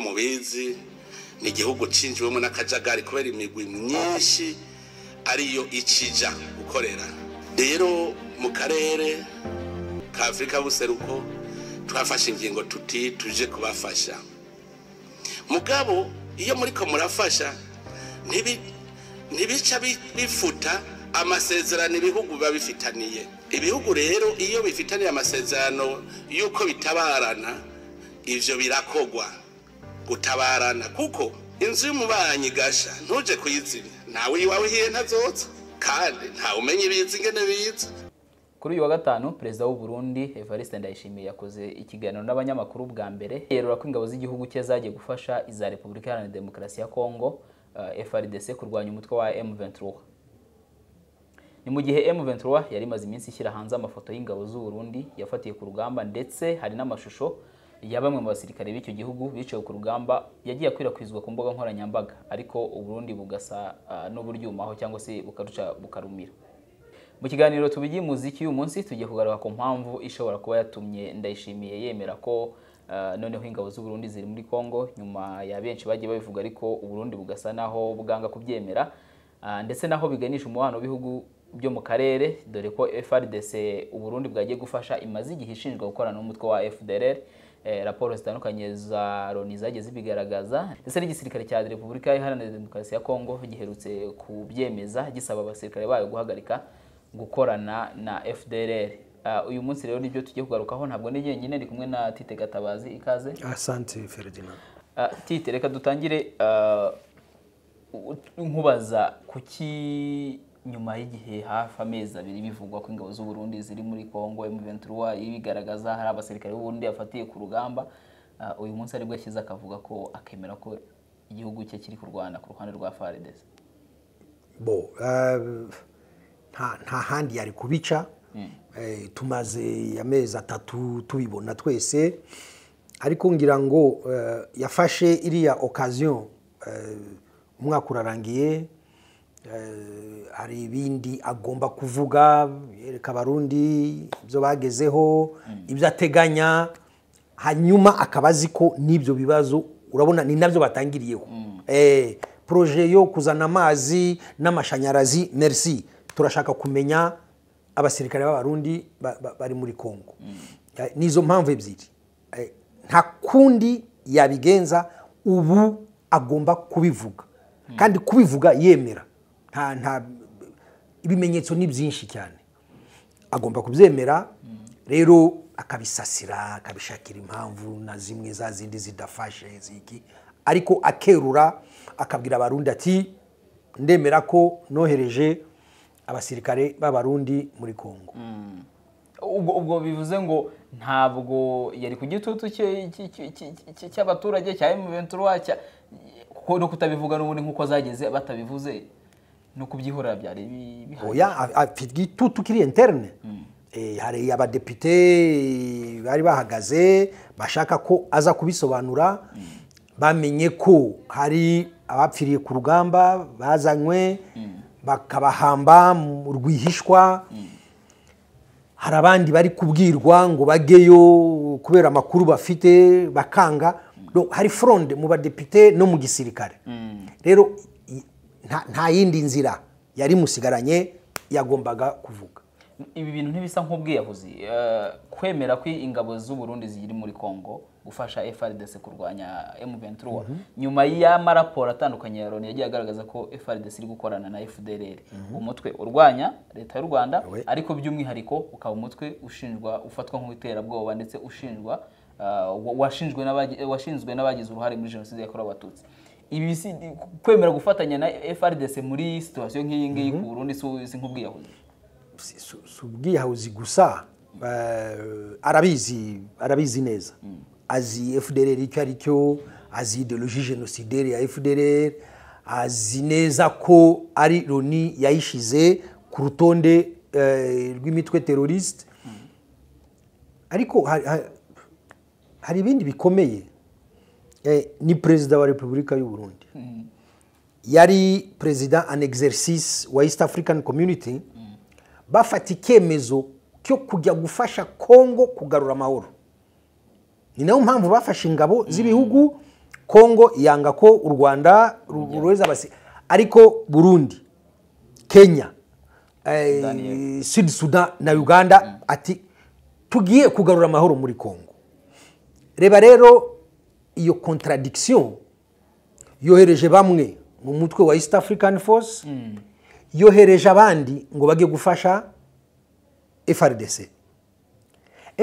mubizi ni igihugu cinjiwemo n'akajagari kubera imigwi myinshi ariyo ikija gukorera rero mu karere ka afurika buseruko twafashe ingingo tuti tuje kubafasha mugabo iyo muriko murafasha ntibi- ntibica bi- bifuta amasezerano ibihugu biba bifitaniye ibihugu rero iyo bifitaniye amasezerano y'uko bitabarana ivyo birakogwa gutabarana kuko inzu y'umubanyi gasha ntuje kuyizimya ntawe iwawe hiye ntazoza kandi ntawe umenya ibiza ingene biza kuri uyu wa gatanu perezida w'u Burundi Evariste Ndayishimiye yakoze ikiganiro n'abanyamakuru bwa mbere yerura ko ingabo z'igihugu cye zagiye gufasha iza Repubulika Iharanira Demokarasi ya Kongo eh, FARDC kurwanya umutwe wa M23 ni mu gihe M23 yari imaze iminsi ishyira hanze amafoto y'ingabo z'u Burundi yafatiye ku rugamba ndetse hari n'amashusho ya bamwe mu basirikare b'icyo gihugu biciwe ku rugamba yagiye akwirakwizwa ku mbuga nkoranyambaga ariko u Burundi bugasa eh, n'uburyumaho cyangwa se bukaruca bukarumira mu kiganiro tubigiye umuziki uyu munsi tugiye kugaruka ku mpamvu ishobora kuba yatumye ndayishimiye yemera ko eh, noneho ingabo z'u Burundi ziri muri Kongo nyuma ya benshi bagiye babivuga ariko u Burundi bugasa naho buganga kubyemera Ah, ndetse naho biganisha umubano w'ibihugu byo mu karere dore ko FRDC u Burundi bwagiye gufasha imaze igihe ishinjwa gukorana n'umutwe wa FDLR eh, raporo zitandukanye za Loni zagiye zibigaragaza ndetse n'igisirikare cya Repubulika Iharanira Demokarasi ya Kongo giherutse kubyemeza gisaba abasirikare bayo guhagarika gukorana na FDLR. Ah, uyu munsi rero nibyo tugiye kugarukaho ntabwo ni jyenyine ndi kumwe na Tite Gatabazi ikaze. asante feridina Ah, Tite reka dutangire ah, u- nkubaza kuki nyuma y'igihe hafi amezi abiri bivugwa ko ingabo z'u Burundi ziri muri Kongo M23 ibigaragaza hari abasirikare b'u Burundi yafatiye ku rugamba ah, uyu munsi aribwo yashyize akavuga ko akemera ko igihugu cye kiri kurwana ku ruhande rwa FARDC. bo eh, nta nta handi yari kubica Eh, tumaze amezi atatu tubibona twese ariko ngira ngo eh, yafashe iriya okaziyo umwaka urarangiye Eh, hari ibindi agomba kuvuga yereka abarundi ibyo bagezeho ibyo ateganya hanyuma akaba azi ko n'ibyo bibazo urabona ni nabyo batangiriyeho Eh, poroje yo kuzana amazi n'amashanyarazi merci turashaka kumenya abasirikare b'abarundi ba- ba- bari muri kongo Eh, nizo mpamvu ebyiri Eh, nta kundi yabigenza ubu agomba kubivuga kandi kubivuga yemera nta nta ibimenyetso ni byinshi cyane agomba kubyemera rero akabisasira akabishakira impamvu na zimwe za zindi zidafashe ziki ariko akerura akabwira abarundi ati ndemera ko nohereje abasirikare b'abarundi muri kongo ubwo ubwo bivuze ngo ntabwo yari ku gitutu cye- cye- cye- cye- cye- cy'abaturage cya M23 cya kuko no kutabivuga n'ubundi nk'uko zageze batabivuze no kubyihorera byari bi- bihari oya a- afite igitutu kiri interne Eh, hari abadepite bari bahagaze bashaka ko aza kubisobanura bamenye ko hari abapfiriye ku rugamba bazanywe bakabahamba mu rwihishwa hari abandi bari kubwirwa ngo bajyeyo kubera amakuru bafite bakanga No, hari foronde mu badepite no mu gisirikare rero i- nta- nta yindi nzira yari musigaranye yagombaga kuvuga ibi bintu ntibisa nk'ubwiyahuzi Eh, kwemera ko ingabo z'u Burundi ziri muri Kongo gufasha FRDC kurwanya M23 nyuma y'amaraporo atandukanye ya Loni yagiye agaragaza ko FRDC iri gukorana na FDLR umutwe urwanya leta y'u Rwanda We. ariko by'umwihariko ukaba umutwe ushinjwa ufatwa nk'iterabwoba ndetse ushinjwa ah, wa- washinjwe n'abagi- washinzwe n'abagize uruhare muri jenoside yakorewe abatutsi ibi si kwemera gufatanya na FRDC muri situation nk'iyi ngiyi ku Burundi si- si nk'ubwiyahuzi si si- si ubwiyahuzi gusa eh, arabizi arabizi neza azi fdrr icyo ari cyo azi ideologie genocidaire ya fdrr azi neza ko ari loni yayishize ku rutonde eh, rw'imitwe teroriste ariko hari- hari- hari ibindi bikomeye Eh, ni perezida wa repubulika y'u burundi yari perezida an exercice wa east african community bafata icyemezo cyo kujya gufasha kongo kugarura amahoro ni nayo mpamvu bafashe ingabo z'ibihugu kongo yanga ko u rwanda ruhereza abasi ariko burundi kenya eh, sud sudan na uganda ati tugiye kugarura amahoro muri kongo reba rero iyo contradiction yohereje bamwe mu mutwe wa east african force yohereje abandi ngo bage gufasha frdc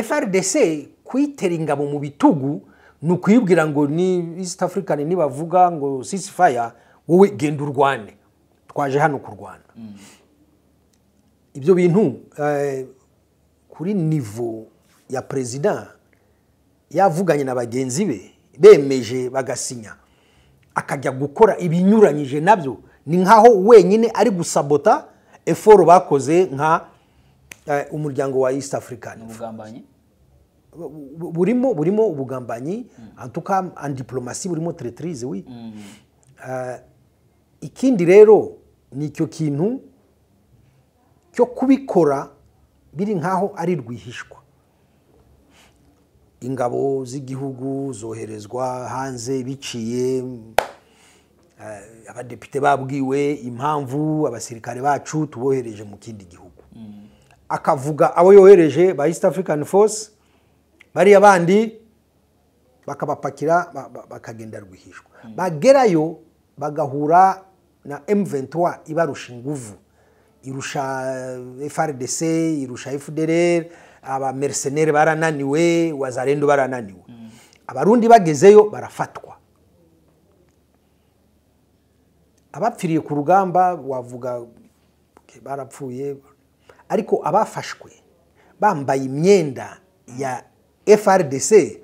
frdc kuyitera ingabo mu bitugu ni ukuyibwira ngo ni east african nibavuga ngo ceasefire wowe genda urwane twaje hano kurwana ibyo bintu eh, kuri nivo ya perezida yavuganye na bagenzi be bemeje bagasinya akajya gukora ibinyuranyije nabyo ni nkaho wenyine ari gusabota eforo bakoze nka eh, umuryango wa east african ubugambanyi bu- burimo burimo ubugambanyi antuka andiplomasi burimo teretirize wi Eh, ikindi rero ni icyo kintu cyo kubikora biri nkaho ari rwihishwa ingabo z'igihugu zoherezwa hanze biciye eh, abadepite babwiwe impamvu abasirikare bacu tubohereje mu kindi gihugu akavuga abo yohereje ba east african force bariya bandi bakabapakira ba- ba- bakagenda rwihishwa bagerayo bagahura na M23 ibarusha inguvu irusha eh, FRDC irusha FDLR abamercenaire barananiwe wazarendo barananiwe abarundi bagezeyo barafatwa abapfiriye ku rugamba wavuga okay, barapfuye ariko abafashwe bambaye imyenda ya frdc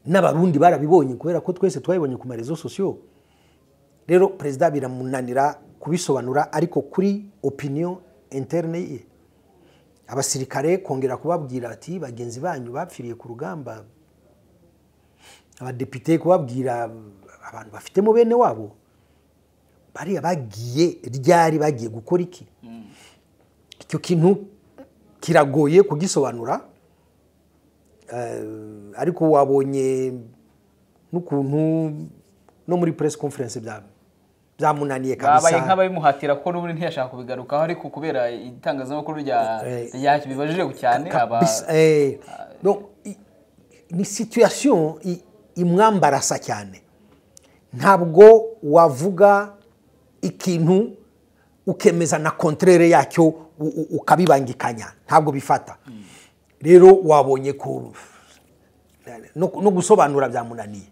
n'abarundi barabibonye kubera ko twese twabibonye ku marezo sosiyo rero perezida biramunanira kubisobanura ariko kuri opiniyo interne ye abasirikare kongera kubabwira ati bagenzi banyu bapfiriye ku rugamba abadepite kubabwira abantu bafitemo bene wabo bariya bagiye ryari bagiye gukora iki icyo kintu kiragoye kugisobanura Eh, ariko wabonye n'ukuntu no muri press conference bya- byamunaniye babaye kabisa nk'ababimuhatira ko n'ubundi ntiyashaka kubigarukaho ariko kubera itangazamakuru rya- Eh, ryakibibajije cyane aba kabisa eh, no, i- ni situation i- imwambarasa cyane ntabwo wavuga ikintu ukemeza na kontrere yacyo u- u- ukabibangikanya ntabwo bifata rero wabonye ko no no gusobanura byamunaniye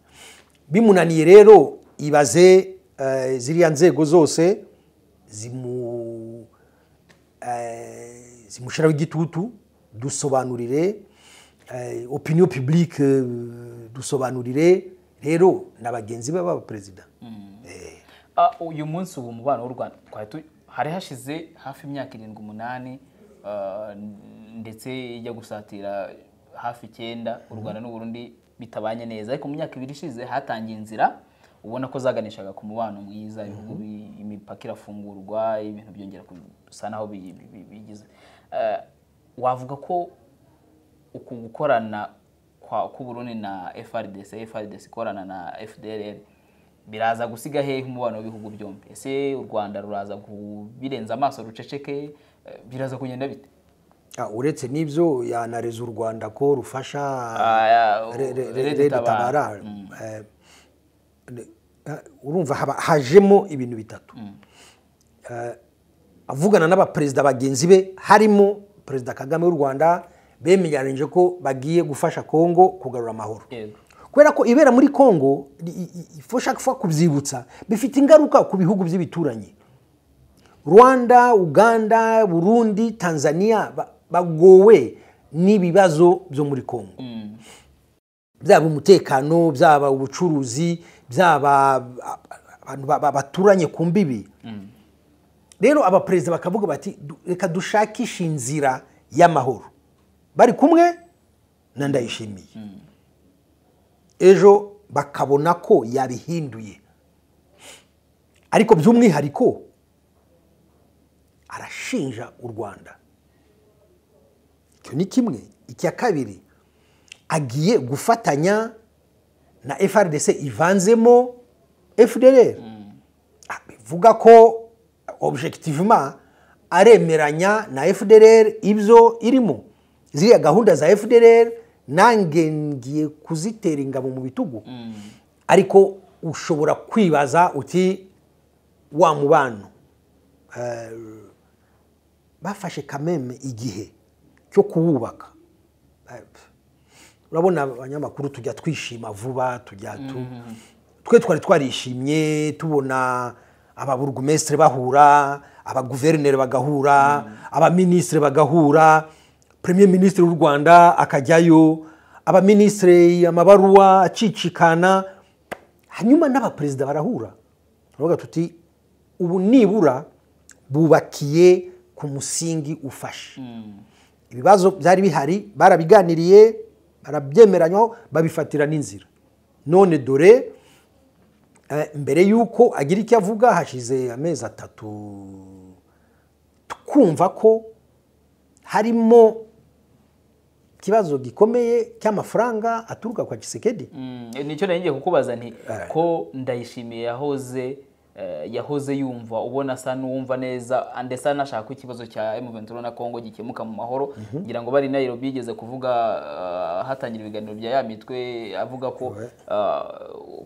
bimunaniye rero ibaze eh, ziriya nzego zose zimu eh, zimushyiraho igitutu dusobanurire eh, opinion publique eh, dusobanurire rero na bagenzi be baba perezida Ah, uyu munsi ubu umubano w'u rwanda twari tu- hari hashize hafi imyaka irindwi umunani ah, ndetse ijya gusatira hafi icyenda u rwanda n'u burundi bitabanye neza ariko mu myaka ibiri ishize hatangiye inzira ubona ko zaganishaga ku mubano mwiza ibihugu bi- imipaka irafungurwa ibintu byongera gusa naho bi- bi- bi- bigize Ah, wavuga ko uku gukorana kwa k'uburundi na frdc frdc ikorana na fdrr biraza gusiga hehe umubano w'ibihugu byombi ese u rwanda ruraza kubirenza amaso ruceceke eh, biraza kugenda bite Ah, uretse n'ibyo yanareza u rwanda ko rufasha Ah, Re- re- re- Red Red Tabara. Tabara. Eh, ne- ah, urumva haba- hajemo ibintu bitatu Eh, avugana n'abaperezida bagenzi be harimo perezida kagame w'u rwanda bemeranyije ko bagiye gufasha kongo kugarura amahoro Yego. kubera ko ibera muri kongo i- i- i- ifo ushaka kuba kubyibutsa bifite ingaruka ku bihugu by'ibituranyi rwanda uganda burundi tanzania ba- bagowe n'ibibazo byo muri kongo byaba umutekano byaba ubucuruzi byaba a- abantu ba- ba- baturanye ku mbibi rero abaperezida bakavuga bati "Du- reka dushakishe inzira y'amahoro bari kumwe na ndayishimiye ejo bakabona ko yabihinduye ariko by'umwihariko arashinja u rwanda icyo ni kimwe icya kabiri agiye gufatanya na frdc ivanzemo fdr bivuga ko objectivement aremeranya na fdr ibyo irimo ziriya gahunda za fdr nange ngiye kuzitera ingabo mu bitugu ariko ushobora kwibaza uti wa mubano Eh, bafashe kameme igihe cyo kuwubaka Eh, urabona abanyamakuru tujya twishima vuba tujya tu twe twari twarishimye tubona ababurugumesitiri bahura abaguverineri bagahura abaminisitiri bagahura premier minisitiri w'u rwanda akajyayo abaminisitiri amabaruwa acicikana hanyuma n'abaperezida barahura turavuga tuti ubu nibura bubakiye ku musingi ufashe ibibazo byari bihari barabiganiriye barabyemeranywaho babifatira n'inzira none dore eh, mbere y'uko agira icyo avuga hashize amezi atatu twumva ko harimo ikibazo gikomeye cy'amafaranga aturuka kwa kisekedi Mm, nicyo nari ngiye kukubaza nti ko ndayishimiye yahoze eh, yahoze yumva ubona asa n'uwumva neza ande asa n'ashaka ko ikibazo cya M23 na Congo gikemuka mu mahoro ngira ngo bari Nairobi yigeze kuvuga eh, hatangira ibiganiro bya ya mitwe avuga ko eh,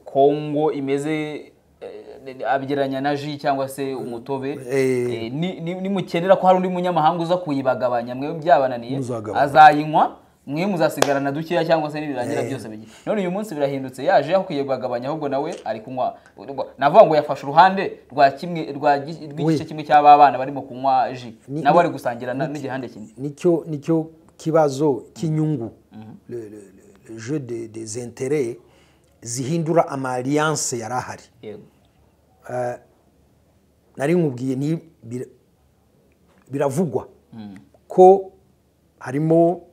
Congo imeze eh, abigeranya na ji cyangwa se umutobe Eh. Eh, ni- ni- nimukenera ko hari undi munyamahanga uza kuyibagabanya mwe byabananiye Muzagabanya. azayinywa mwe muzasigarana dukeya cyangwa se nibirangira byose bijye none uyu munsi birahindutse yaje yakwiye kugabanya ahubwo nawe ari kunywa navuga ngo yafashe uruhande rwa kimwe rwa gi- rw'igice Oui. kimwe cy'aba bana barimo kunywa ji Ni- nawe ni- ari gusangira na- n'igihande kimwe nicyo nicyo kibazo cy'inyungu Le- le- le- le jeu de- des intérêts zihindura amalliance yari ahari Yego. nari nkubwiye ni bir- biravugwa ko harimo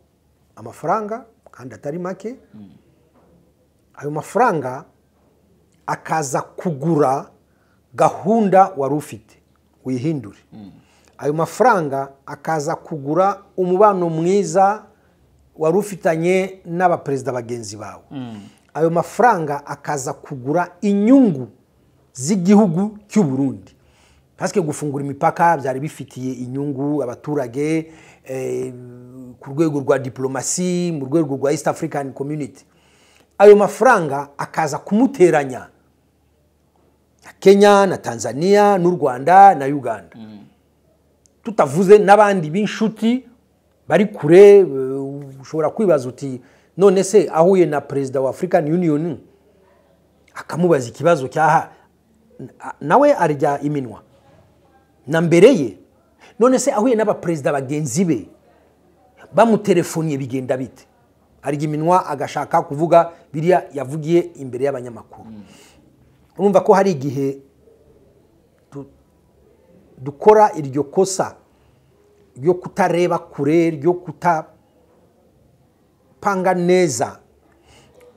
amafaranga kandi atari make ayo mafaranga akaza kugura gahunda wari ufite wihindure ayo mafaranga akaza kugura umubano mwiza wari ufitanye n'abaperezida bagenzi bawe ayo mafaranga akaza kugura inyungu z'igihugu cy'u Burundi pasike gufungura imipaka byari bifitiye inyungu abaturage eh, ku rwego rwa diplomasi mu rwego rwa east african community ayo mafaranga akaza kumuteranya na kenya na tanzania n'u rwanda na uganda tutavuze n'abandi b'inshuti bari kure eh, ushobora kwibaza uti none se ahuye na perezida wa african union akamubaza ikibazo cyaha na- nawe arya iminwa na mbere ye none se ahuye n'abaperezida bagenzi be bamutelefoniye bigenda bite arya iminwa agashaka kuvuga biriya yavugiye imbere y'abanyamakuru urumva ko hari igihe tu- dukora iryo kosa ryo kutareba kure ryo kutapanga neza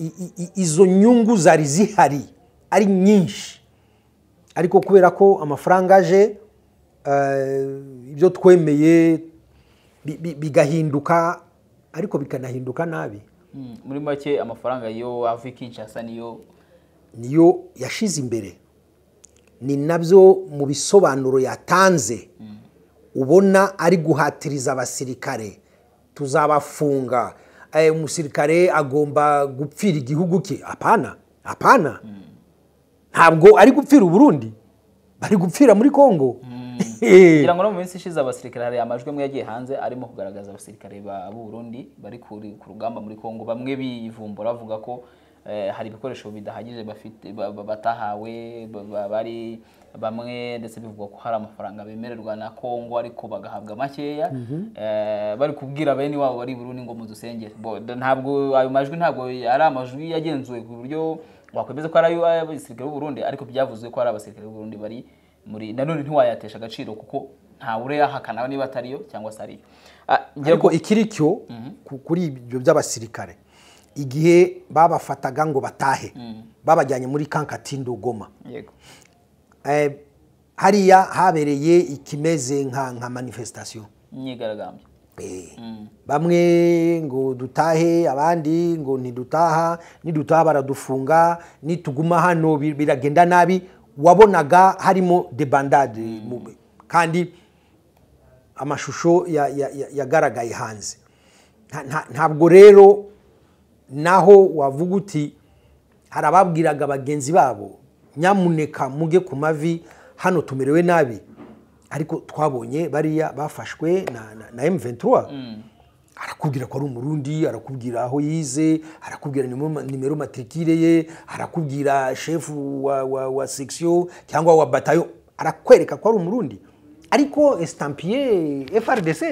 I- i- i- izo nyungu zari zihari ari nyinshi ariko kubera ko amafaranga aje eh, ibyo twemeye bi- bi- bigahinduka ariko bikanahinduka nabi Mm, muri make amafaranga yo ava i Kinshasa niyo niyo yashize imbere ni nabyo mu bisobanuro yatanze ubona ari guhatiriza abasirikare tuzabafunga Eh, umusirikare agomba gupfira igihugu cye apana apana ntabwo ari gupfira uburundi bari gupfira muri kongo Eh. ngira ngo no mu minsi ishize abasirikare hari amajwi amwe yagiye hanze arimo kugaragaza abasirikare ba b'u Burundi bari kuri- ku rugamba muri Kongo bamwe bivumbura bavuga ko eh, hari ibikoresho bidahagije bafite ba- ba- batahawe ba- ba- bari bamwe ndetse bivugwa ko hari amafaranga bemererwa na Kongo ariko bagahabwa makeya eh, bari kubwira bene wabo bari i Burundi ngo mudusengere Bo- da- ntabwo ayo majwi ntabwo ari amajwi yagenzuwe ku buryo wakwemeza ko ari ayo- ay'abasirikare b'u Burundi ariko byavuzwe ko ari abasirikare b'u Burundi bari muri nanone ntiwayatesha agaciro kuko ntawe yahakana niba atariyo cyangwa se ariyo Ah, ngira ariko ngo- ikiri cyo ku- kuri ibyo by'abasirikare igihe babafataga ngo batahe babajyanye muri kankatindo goma yego Eh, hariya habereye ikimeze nka nka manifestation imyigaragambyo bamwe ngo dutahe abandi ngo ntidutaha nidutaha baradufunga nituguma hano bi- biragenda nabi wabonaga harimo debandade kandi amashusho ya- ya- ya- yagaragaye hanze Nta- nta- ntabwo rero naho wavuga uti hari ababwiraga bagenzi babo nyamuneka muge ku mavi hano tumerewe nabi ariko twabonye bariya bafashwe na, na, na M23 arakubwira ko ari umurundi arakubwira aho yize arakubwira nimero- nimero matrikire ye arakubwira shefu wa, wa, wa section cyangwa wa batayo arakwereka ko ari umurundi ariko estampie FRDC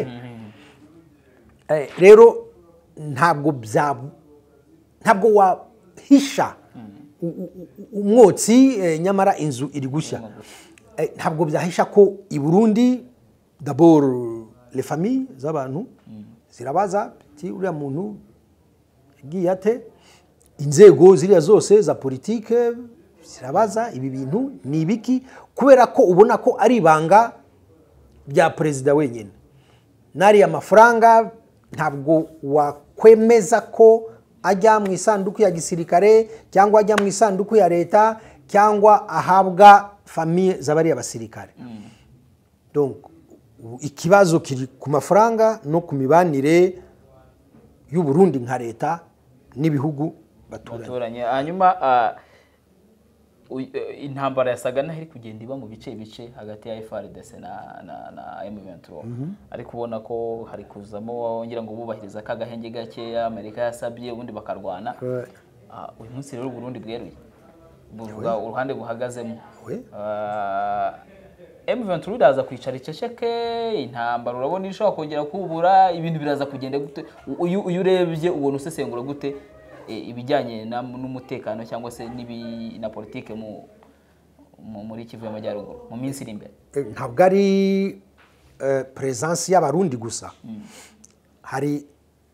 Eh, rero ntabwo bya ntabwo wahisha u- u- u- umwotsi eh, nyamara inzu iri gushya Eh, ntabwo byahisha ko i burundi dabor le famille z'abantu zirabaza ati uriya muntu yagiye ate inzego ziriya zose za politike zirabaza ibi bintu ni ibiki kubera ko ubona ko ari ibanga bya perezida wenyine n'ariya mafaranga ntabwo wakwemeza ko ajya mu isanduku ya gisirikare cyangwa ajya mu isanduku ya leta cyangwa ahabwa famiye z'abariya basirikare Donc, ubu ikibazo kiri ku mafaranga no ku mibanire y'u Burundi nka leta n'ibihugu baturanye baturanye hanyuma ah, u- eh, intambara yasaga n'aho iri kugenda iba mu bice bice hagati ya FRDC na na, na M23 ariko ubona ko hari kuzamo ngira ngo bubahiriza ka gahenge gakeya Amerika yasabye ubundi bakarwana Right. Ah, uyu munsi rero Burundi bweruye buvuga uruhande buhagazemo Oui. Ah, M23 iraza kwicara iceceke intambara urabona ishobora kongera kubura ibintu biraza kugenda gute uyu uyu urebye ubona usesengura gute eh, ibijyanye na- n'umutekano cyangwa se n'ibi- na politike mu mu- muri Kivu y'Amajyaruguru mu minsi iri imbere Eh, ntabwo ari eh, peresansi y'abarundi gusa hari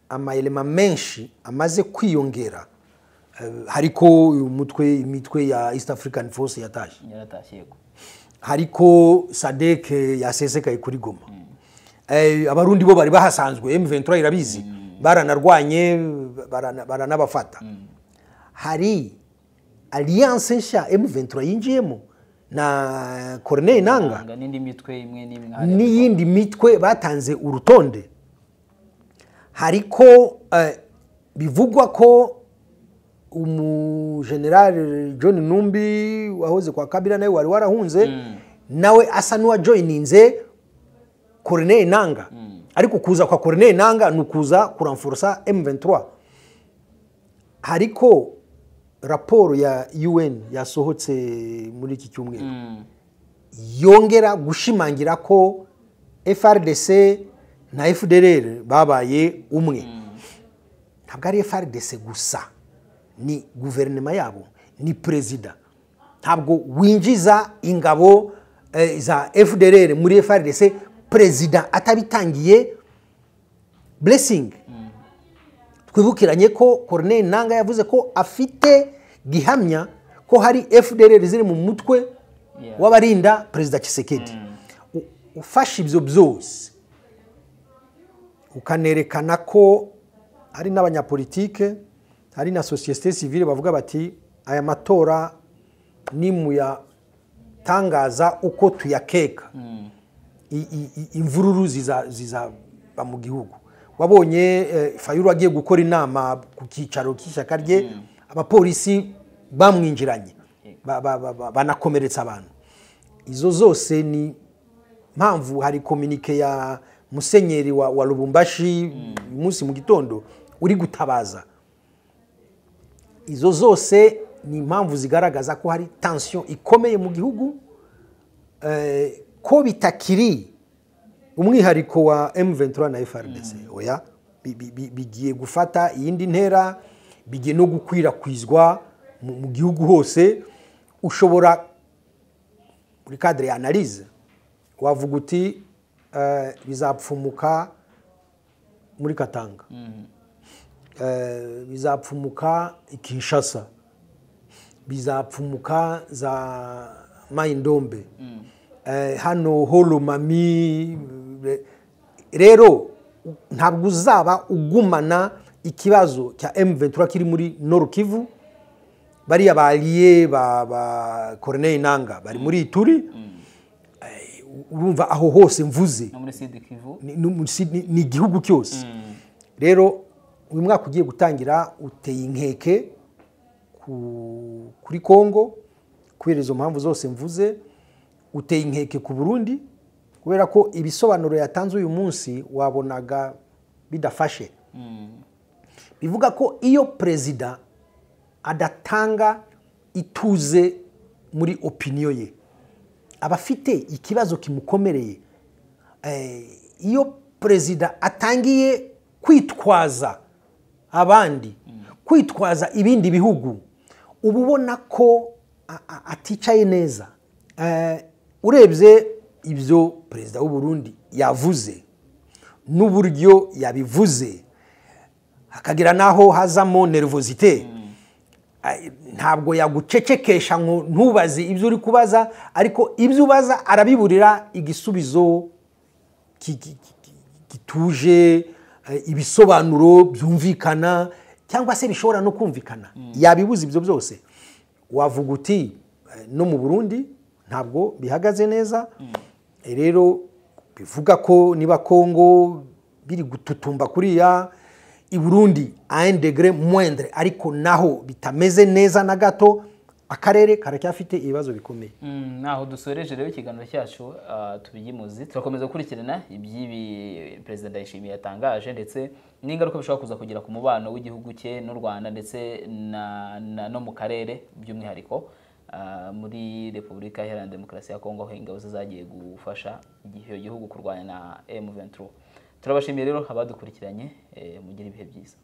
amayelema menshi amaze kwiyongera Eh, hariko uyu mutwe imitwe ya east african force yataje yaratashye yego hariko sadeke yasesekaye kuri goma Eh, abarundi bo bari bahasanzwe m23 irabizi baranarwanye barana- baranabafata hari alliance nshya m23 yinjiyemo na corneille nanga Nanga n'indi mitwe imwe n'imwe nka hariya. n'iyindi mitwe batanze urutonde hariko eh, bivugwa ko umujenerali john numbi wahoze kwa kabira nawe wari warahunze nawe asa n'uwajoyininze corneille nanga ariko kuza kwa corneille nanga ni ukuza kuramforosa m23 hariko raporo ya un yasohotse muri iki cyumweru Mm. yongera gushimangira ko frdc na fdr babaye umwe ntabwo ari frdc gusa ni guverinoma yabo ni perezida ntabwo winjiza ingabo eh, za fdr muri frdc perezida atabitangiye blessing twibukiranye ko corneille nanga yavuze ko afite gihamya ko hari fdr ziri mu mutwe Yeah. w'abarinda perezida kisekedi ufashe ibyo byose ukanerekana ko hari n'abanyapolitike hari na sosiyete sivile bavuga bati aya matora nimuyatangaza uko tuyakeka i- i- i- imvururu ziza- zizaba mu gihugu wabonye eh, fayulu agiye gukora inama ku cyicaro cy'ishyaka rye abapolisi bamwinjiranye ba- ba- ba- ba- banakomeretsa abantu izo zose ni mpamvu hari kominike ya musenyeri wa, wa lubumbashi uyu munsi mu gitondo uri gutabaza izo zose ni impamvu zigaragaza ko hari tension ikomeye mu gihugu eh, ko bitakiri umwihariko wa M23 na FRDC oya bi- bi- bi- bigiye gufata iyindi ntera bigiye no gukwirakwizwa mu mu gihugu hose ushobora muri cadre ya analyse wavuga uti eh, bizapfumuka muri Katanga Eh, bizapfumuka i Kinshasa bizapfumuka za Maindombe eh, hano holomami rero ntabwo uzaba ugumana ikibazo cya ventura kiri muri norukivu bariya bariye ba koroneri nanga bari muri ituri urumva aho hose mvuze no muri sidi kivu ni- ni umunsi- ni ni igihugu cyose rero uyu mwaka ugiye gutangira uteye inkeke ku- kuri kongo kubera izo mpamvu zose mvuze uteye inkeke ku burundi kubera ko ibisobanuro yatanze uyu munsi wabonaga bidafashe bivuga ko iyo perezida adatanga ituze muri opiniyo ye aba afite ikibazo kimukomereye Eh, iyo perezida atangiye kwitwaza abandi kwitwaza ibindi bihugu uba ubona ko a- a- aticaye neza Eh, urebye ibyo perezida w'u Burundi yavuze n'uburyo yabivuze hakagira n'aho hazamo nervosite Ay, ntabwo yagucecekesha ngo ntubaze ibyo uri kubaza ariko ibyo ubaza arabiburira igisubizo ki- ki- ki- ki- gituje eh, ibisobanuro byumvikana cyangwa se bishobora no kumvikana yabibuza ibyo byose wavuga uti eh, no mu burundi ntabwo bihagaze neza Eh, rero bivuga ko niba kongo biri gututumba kuriya i burundi a un degré moindre ariko naho bitameze neza na gato akarere karacyafite ibibazo bikomeye Mm, naho dusoreje rero ikiganiro cyacu ah, tubigimuzi turakomeza gukurikirana iby'ibi perezida ndayishimiye yatangaje ndetse n'ingaruka bishobora kuza kugira ku mubano w'igihugu cye n'u rwanda ndetse na, na, no mu karere by'umwihariko ah, muri repubulika iharanira demokarasi ya kongo aho ingabo ze zagiye gufasha igihe igihugu kurwanya na m turabashimiye rero abadukurikiranye eh, mugire ibihe byiza